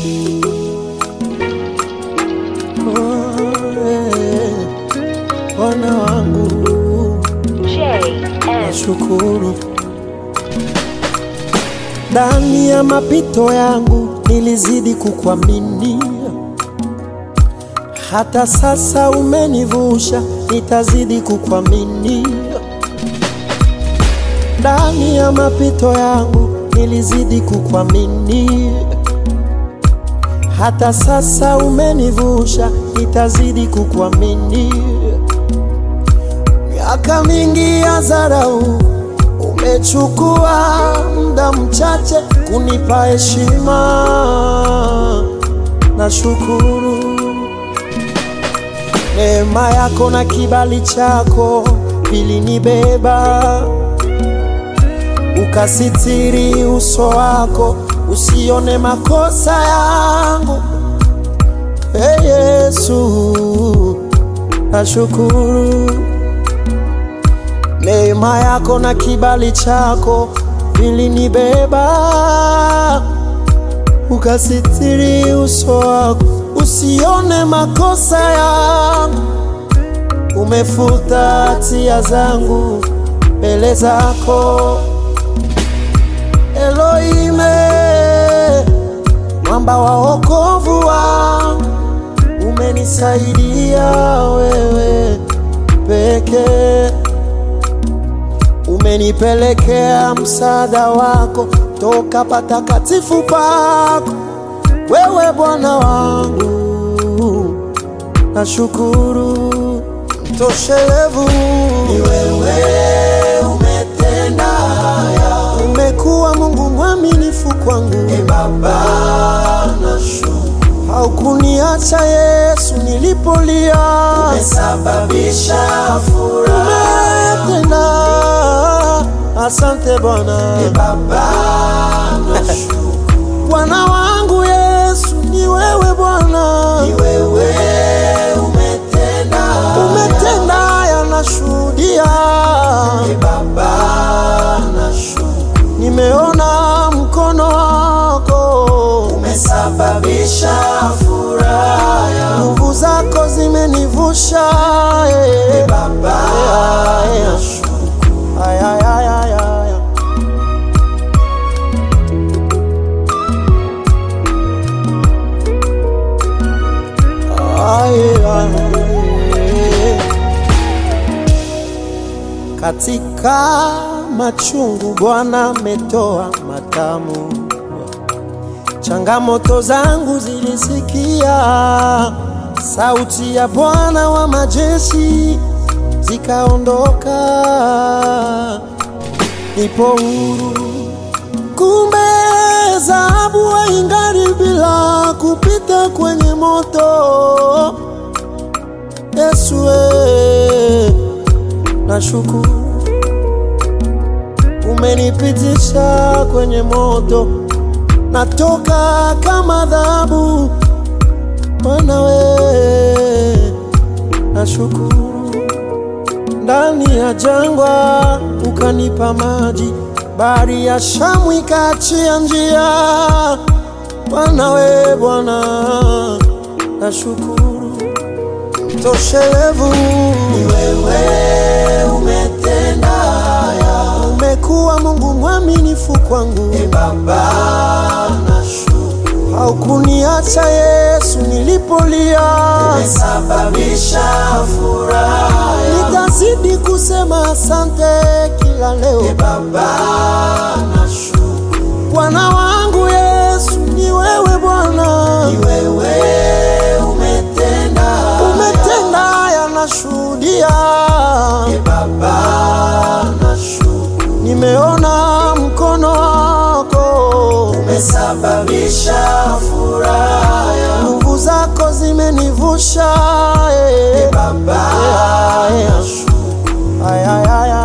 Oh, eh, Bwana wangu JM. nashukuru. Ndani ya mapito yangu nilizidi kukuamini, hata sasa umenivusha, nitazidi kukuamini. Ndani ya mapito yangu nilizidi kukuamini, hata sasa umenivusha, nitazidi kukuamini. Miaka mingi ya dharau umechukua muda mchache kunipa heshima, nashukuru. Neema yako na kibali chako vilinibeba, ukasitiri uso wako usione makosa yangu. Hey Yesu, nashukuru. Neema yako na kibali chako vilinibeba, ukasitiri uso wako usione makosa yangu. Umefuta hatia zangu mbele zako, Elohime, mwamba wa wokovu wangu, umenisaidia wewe pekee umenipelekea msaada wako toka patakatifu pako, wewe Bwana wangu, nashukuru. Mtoshelevu ni wewe, umetenda haya, umekuwa Mungu mwaminifu kwangu. E Baba, nashukuru, haukuniacha Yesu nilipolia, umesababisha furaha, umetenda Asante Bwana. E Baba, nashukuru. Bwana wangu Yesu ni wewe Bwana. Ni wewe umetenda. Umetenda haya nashuhudia. E Baba, nashukuru. Nimeona mkono wako. Umesababisha furaha. Nguvu zako zimenivusha. E Baba, nashukuru. Ay, ay, ay, ay, ay. Ay, ay. Katika machungu Bwana ametoa matamu, changamoto zangu zilisikia sauti ya Bwana wa majeshi zikaondoka, nipo huru. Kumbe dhahabu haing'ari bila kupita kwenye moto. Yesu, we, nashukuru umenipitisha kwenye moto, natoka kama dhahabu. Bwana we, nashukuru ndani ya jangwa ukanipa maji, bahari ya Shamu ikaachia njia. Bwana we Bwana, nashukuru. Mtoshelevu ni wewe, umetenda haya, umekuwa Mungu mwaminifu kwangu. E Baba, nashukuru, haukuniacha Yesu nilipolia, umesababisha furaha, nitazidi kusema asante kila leo. E Baba, nashukuru, Bwana wangu Yesu ni wewe Bwana, ni wewe umetenda, umetenda haya nashuhudia. E Baba, nashukuru, nimeona mkono wako umesababisha furaha, nguvu zako zimenivusha. E Baba, nashukuru, ay, ay, ay,